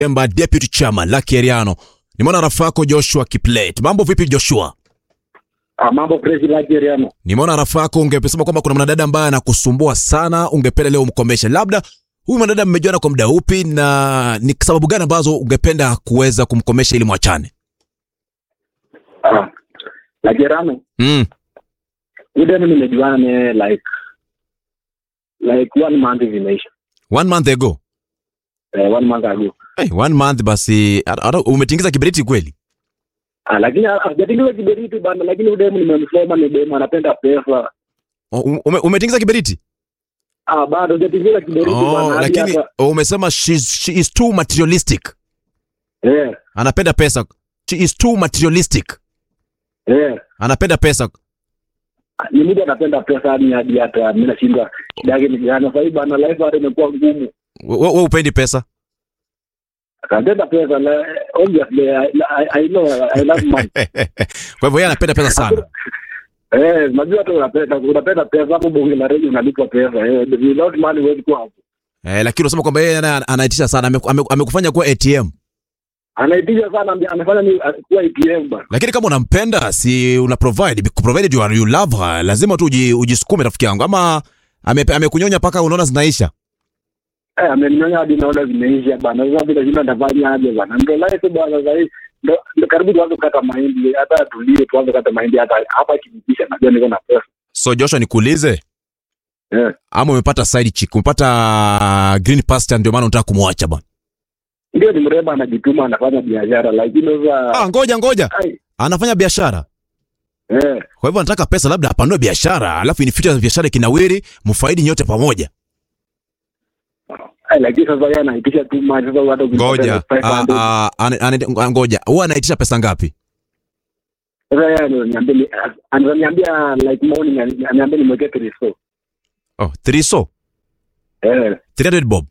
Emba Deputy Chairman Lucky Eriano. Nimeona rafiki yako Joshua Kiplet. Mambo vipi Joshua? Ah, mambo fresh Nigeriano. Nimeona rafiki yako ungesema kwamba kuna mwanadada ambaye anakusumbua sana, ungependa leo umkomeshe. Labda huyu mwanadada mmejuana kwa muda upi na ni sababu gani ambazo ungependa kuweza kumkomesha ili mwachane? Ah, Nigeriano. Mm. Ile mimi nimejuana naye like like one month zimeisha. One month ago. Eh, one month ago. Hey, one month basi ata- ata- umetingiza kiberiti kweli? Ah, lakini hajatingiza kiberiti bana, lakini udemu nimemsoma ni demu anapenda pesa. O- Ume, umetingiza kiberiti? Ah, bado hajatingiza kiberiti Oh, bana. hadi lakini hata- umesema she's, she is too materialistic. eh, Anapenda pesa. She is too materialistic. eh. Anapenda pesa. Ni mtu anapenda pesa hadi hadi hata mimi nashindwa shida yake ni gani. Sasa hivi bana life hata imekuwa ngumu. Wewe we upendi pesa? Anapenda pesa la, obviously I, I, I know I love money. Kwa hivyo yeye anapenda pesa sana. Eh, najua tu unapenda unapenda pesa hapo bonge la redio unalipwa pesa. Eh, without money huwezi kuwa hapo. Eh, lakini unasema kwamba yeye ana- anaitisha sana, Ame- ame- amekufanya kuwa ATM. Anaitisha sana ambi- amefanya ni uh, kuwa ATM bana. Lakini kama unampenda, si una provide, provided you, are, you love her, lazima tu uji, ujisukume rafiki yangu. Ama ame- amekunyonya mpaka unaona zinaisha. Eh, amenyonya hadi naona zimeisha bana. Sasa bila shida ndafanya aje bana. Ndio life bana sasa hivi. Ndio ndio karibu tuanze kukata mahindi hata tulie tuanze kukata mahindi hata hapa kinikisha najua niko na pesa. So Joshua, nikuulize Eh. ama umepata side chick, umepata green pasture, ndio maana unataka kumwacha bwana? Ndio ni mrembo anajituma anafanya biashara lakini sasa Ah, ngoja ngoja, ai anafanya biashara eh kwa hivyo anataka pesa, labda apanue biashara, alafu in future biashara kinawiri, mfaidi nyote pamoja. ai lakini sasa yeye anaitisha tu maji sasa hata Ngoja ukipata ah, 500. ah, ane- ane- ngoja, huwa anaitisha pesa ngapi? Sasa yeye ananiambia ni- ananiambia like morning ananiambia nimwekee triso. Oh, three so Eh 300 bob.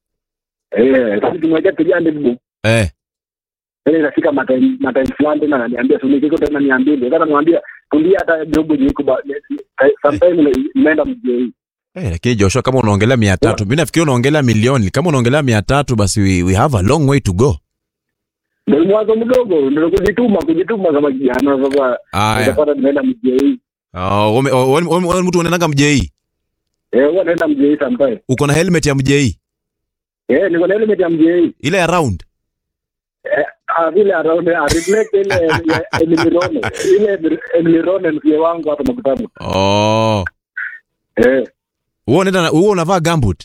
eh sasa tumwekea 300 bob. Eh, Sasa inafika matime matime fulani tena ananiambia tunikiko tena niambie. Sasa namwambia kumbia hata job niko ba sometimes nimeenda mjei. eh, lakini Joshua, kama unaongelea mia tatu, mimi nafikiri unaongelea milioni. Kama unaongelea mia tatu, basi we, we have a long way to go. Ndio mwanzo mdogo ndio kujituma kujituma kama kijana sasa Aya, utapata nimeenda mjei. oh, ume- oh, wewe- wewe- wewe mtu unaendanga mjei, Eh huwa naenda mjei sometimes. uko na helmet ya mjei Eh niko na helmet ya mjei. ile ya round. Eh, ah, vile around a reflect ile ya Emirone ile Emirone mzee wangu hapa makutano Oh, eh wewe unaenda na- wewe unavaa gambut,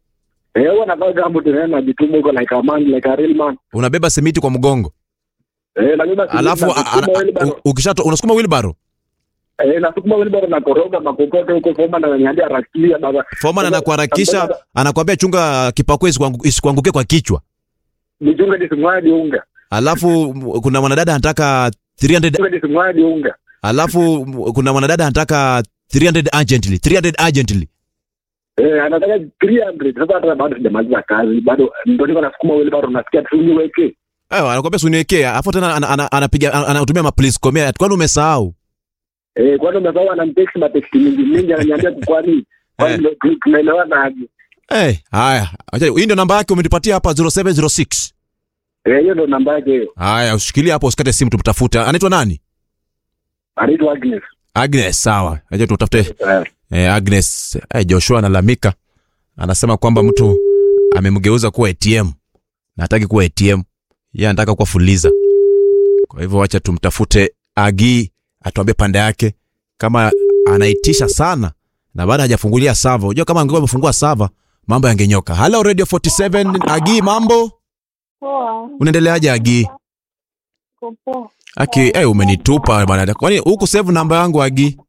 eh huwa navaa gambo tena najituma huko like a man like a real man unabeba simiti kwa mgongo, eh najua alafu a- a- a- u- ukishato unasukuma wheelbarrow. eh nasukuma wheelbarrow na koroga makokoto huko foma na nyambia rakia baba Foreman anakuharakisha, anakuambia chunga kipakwe isikuangu- isikuanguke kwa kichwa. nichunge nisimwadi unga Alafu m- kuna mwanadada anataka 300 nichunge nisimwadi unga alafu m- kuna mwanadada anataka 300 urgently 300 urgently eh anataka 300 sasa hata bado sijamaliza kazi bado ndio niko nasukuma wheelbarrow nasikia tu niweke eh anakuambia suniwekee alafu tena ana- ana- anapiga ana- anatumia ma please komea kwani umesahau eh kwani umesahau anamtext ma text mingi mingi ananiambia kwani kwani tunaelewana aje eh haya acha hii ndio namba yake umenipatia hapa 0706 eh hiyo ndo namba yake hiyo haya ushikilie hapo usikate simu tumtafuta anaitwa nani anaitwa Agnes Agnes sawa acha tutafute eh eh, Agnes eh, Joshua analamika anasema kwamba mtu amemgeuza kuwa ATM na hataki kuwa ATM yeye anataka kuwa fuliza kwa hivyo wacha tumtafute Agi atuambie pande yake kama anaitisha sana na baada hajafungulia sava unajua kama angekuwa amefungua sava mambo yangenyoka hello radio 47 Agi mambo Poa, unaendeleaje Agi uko poa. Aki, eh umenitupa bwana. Kwani huku save namba yangu Agi?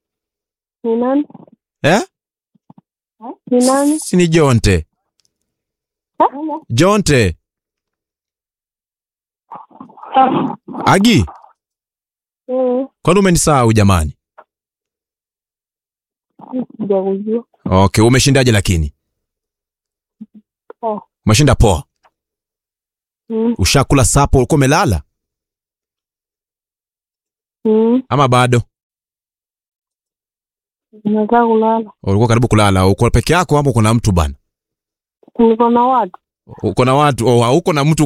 Ni nani? Eh? Ni nani? Si ni Jonte. Jonte. Ah, Agi, mm, kwani umenisahau jamani? sijakujua. Okay, umeshindaje lakini? Poa. Umeshinda poa. Mm, Ushakula sapo ulikuwa umelala mm, ama bado? nataka kulala. Ulikuwa karibu kulala. Uko peke yako ama uko na mtu bana? Niko na watu. uko na watu oh, hauko na mtu